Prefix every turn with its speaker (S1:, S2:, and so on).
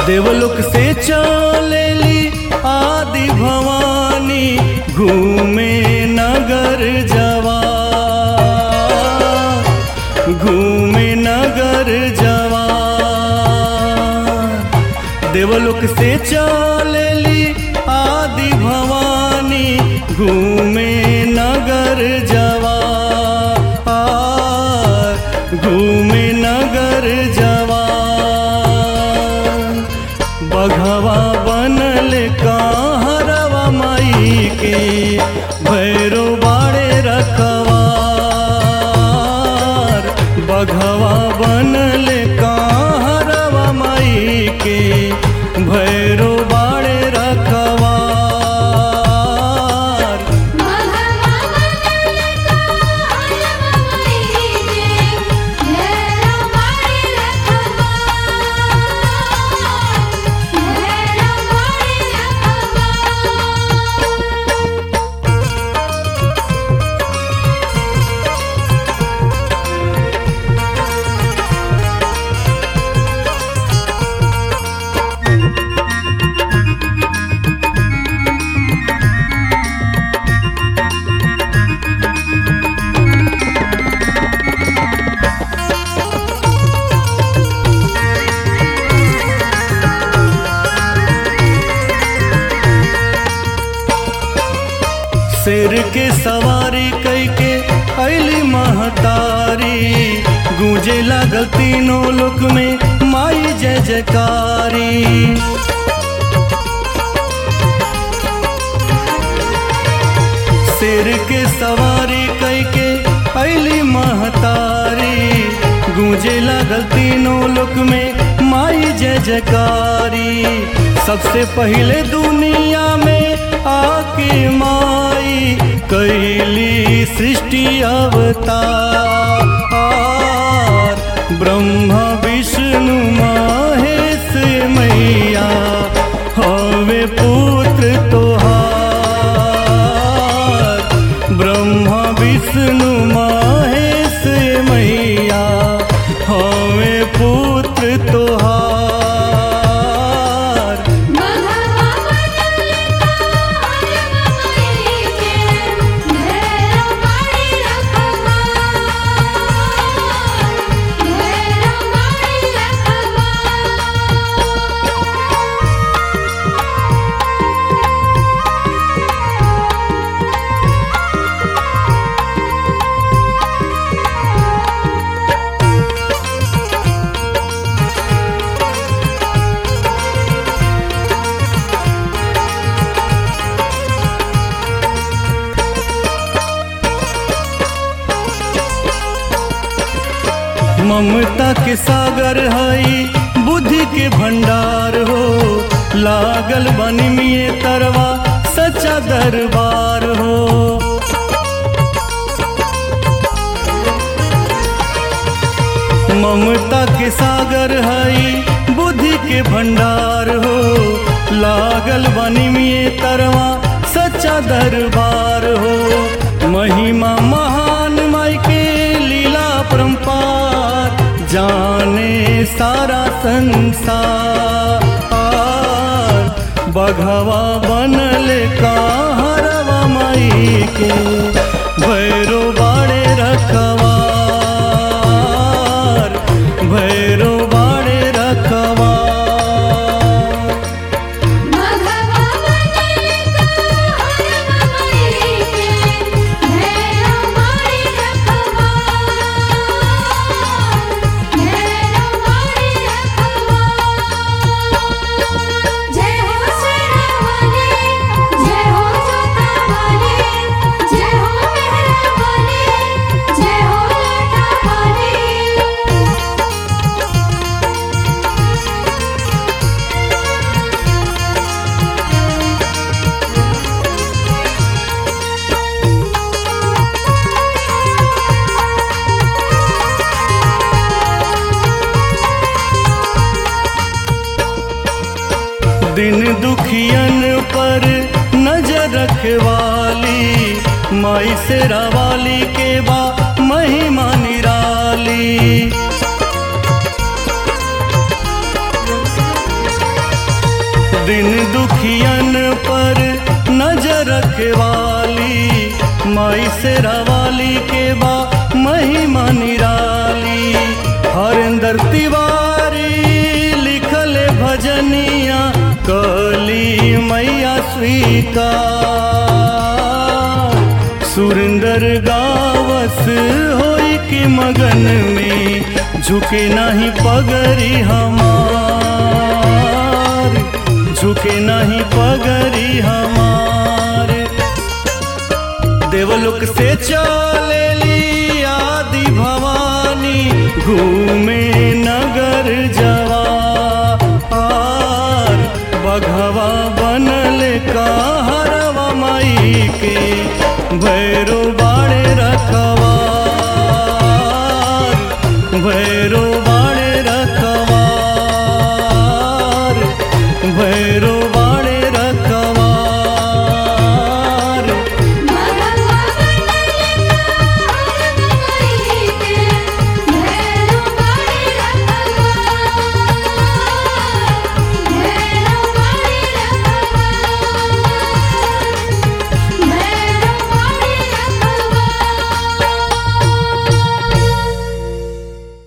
S1: देवलोक से चलेली आदि भवानी घूमे नगर जवा घूमे नगर जवा देवलोक से चलेली आदि भवानी घूमे नगर जवा घूमे नगर जवा बघवा बनल कहरवा माई के भैरो बाड़े रखवार बघवा बनल कहरवा माई के भैरो बाड़े रखवार
S2: मघवा बनल कहरवा माई के भैरो बाड़े रखवार भैरो बाड़े रखवार
S1: शेर के सवारी कई के अली महतारी गूंजे लागल तीनों लोक में माई जय जयकारी शेर के सवारी कई के अली महतारी गूंजे लागल तीनों लोक में माई जय जयकारी सबसे पहले दुनिया में आके माई कैली सृष्टि अवतार ब्रह्मा विष्णु महेश मैया हवे पुत्र तोहार ब्रह्मा विष्णु महेश मैया हवे पुत्र तोहार
S2: मघवा बनल कहरवा माई के भैरो बाड़े रखवार भैरो बाड़े रखवार
S1: ममता के सागर हई बुद्धि के भंडार हो लागल बनी मिये तरवा सच्चा दरबार हो ममता के सागर हई बुद्धि के भंडार हो लागल बनी मिये तरवा सच्चा दरबार हो महिमा महान माई के लीला परम्पार जाने सारा संसार बघवा बनल कहरवा माई के भैरो बाड़े रखवार भैरो बाड़े रखवार
S2: मघवा बनल कहरवा माई के भैरो बाड़े रखवार भैरो बाड़े रखवार जय हो शेरावाली जय हो जोतावाली जय हो मेहरावाली जय हो लाटावाली
S1: दिन दुखियन पर नजर रखवाली माई शेरा वाली के बा महिमा निराली दिन दुखियन पर नजर रखे वाली माई से रवाली के बा महिमा निराली हरिंदर तिवारी लिखल भजनिया कली मैया स्वीकार सुरेंदर गावस होई के मगन में झुके नहीं पगरी हमार झुके नहीं पगरी हमार देवलोक से चलेली आदि भवानी घूमे नगर जवार बघवा बनल कहरवा माई के भैरो बाड़े रखा